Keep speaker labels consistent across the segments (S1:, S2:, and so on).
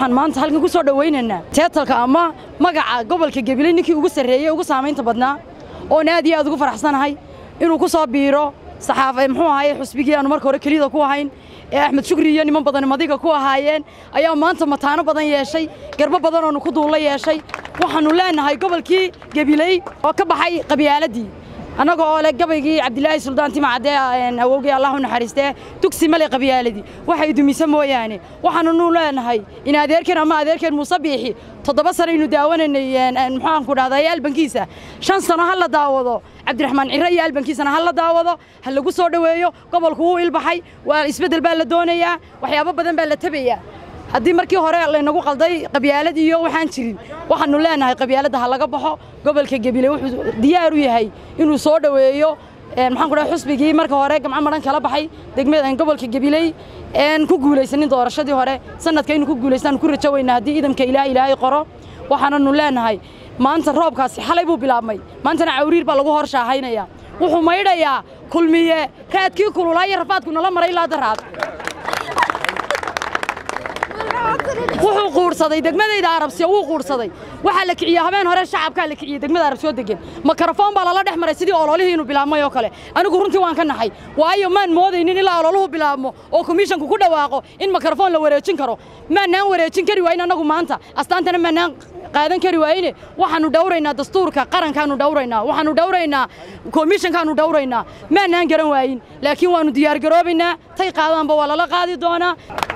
S1: waxaan maanta halkan ku soo dhowaynaynaa teetalka ama magaca gobolka gabiley ninkii ugu sarreeyey ugu saamaynta badnaa oon aad iyo aad ugu faraxsanahay inuu ku soo biiro saxaafa muxuu ahaye xusbigii aanu marka hore keliyada ku ahayn ee axmed shukri iyo niman badan madiga ku ahaayeen ayaa maanta mataano badan yeeshay garbo badan oonu ku duulla yeeshay waxaannu leenahay gobolkii gabiley oo ka baxay qabyaaladii annaga oo leh gabaygii cabdilaahi suldaan timacadee awowgii allah u naxariistee dugsi male qabyaaladii waxay dumisa mooyaane waxaannu leenahay in adeerkeen ama adeerkeen muuse biixi toddoba sanaynu daawanaynay muxaanku dhahday albankiisa shan sano ha la daawado cabdiraxmaan ciro iyo albankiisana ha la daawado ha lagu soo dhoweeyo gobolku wuu ilbaxay waa isbeddel baa la doonayaa waxyaabo badan baa la tabayaa haddii markii hore laynagu qalday qabyaalad iyo waxaan jirin waxaannu leenahay qabyaaladda ha laga baxo gobolka gabiley wuxuu diyaar u yahay inuu soo dhoweeyo maxaan ku dhahay xusbigii marka hore gamco madhan kala baxay degmada gobolka gabiley een ku guulaysanin doorashadii hore sanadka inuu ku guulaystaan ku rajo weynaa haddii idamka ilaah ilaahay qoro waxaananu leenahay maanta roobkaasi xalay buu bilaabmay maantana cawriir baa lagu hor shaahaynaya wuxuu maydhayaa kulmiye raadkii kululaa iyo rafaadku nala maray ilaa daraad wuxuu quursaday degmadayda arabsiya wuu quursaday waxaa la kiciyey habeen hore shacabkaa la kiciyey degmada arabsiyoo degan makarafoon baa lala dhex maray sidii ololihii inuu bilaabmay oo kale anigu runtii waan ka naxay waayo maan moodaynin ilaa ololuhu bilaabmo oo komishanku ku dhawaaqo in makarafoon la wareejin karo maanaan wareejin kari waayin annagu maanta astaantana maanaan qaadan kari waayne waxaannu dhawraynaa dastuurka qarankaannu dhawraynaa waxaannu dhawraynaa komishankaannu dhawraynaa maanaan garan waayin laakiin waannu diyaargaroobaynaa tay qaadaanba waa lala qaadi doonaa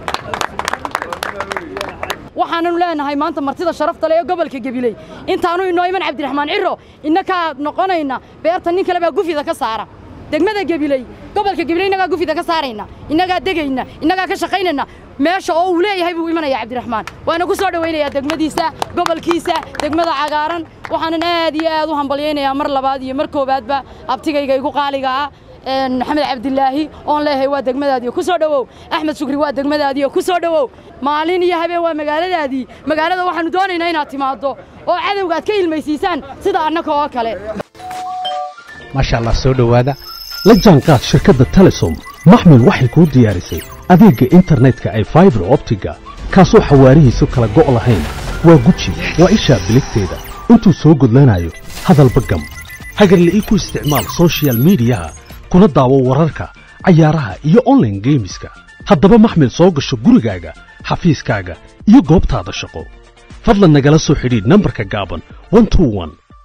S1: waxaananu leenahay maanta martida sharafta leh ee gobolka gabiley intaanu inoo iman cabdiraxmaan ciro innakaa noqonayna beerta nin kale baa gufida ka saara degmada gabiley gobolka gabiley innagaa gufida ka saarayna innagaa degayna innagaa ka shaqaynayna meesha oo uu leeyahay buu imanaya cabdiraxmaan waana ku soo dhowaynayaa degmadiisa gobolkiisa degmada cagaaran waxaanan aad iyo aad u hambalyaynayaa mar labaad iyo mar koowaadba abtigayga igu qaaliga ah maxamed cabdilaahi oon leeyahay waa degmadaadii ku soo dhowow axmed shukri waa degmadaadii ku soo dhowow maalin iyo habeen waa magaaladaadii magaalada waxaannu doonaynaa inaad timaaddo oo cadowga aad ka ilmaysiisaan sida annaka oo kale
S2: maasha allah soo dhowaada la jaanqaad shirkadda telesom maxmil waxay kuu diyaarisay adeegga internetka ay faibar optiga kaasoo xawaarihiisu kala go' lahayn waa guji waa ishaa biligteeda intuu soo gudlanayo hadalba gam hagarle ii ku isticmaal sochial midiyaha kuna daawo wararka cayaaraha iyo onlaine geemiska haddaba maxmil soo gasho gurigaaga xafiiskaaga iyo goobtaada shaqo fadlan nagala soo xidhiidh nambarka gaaban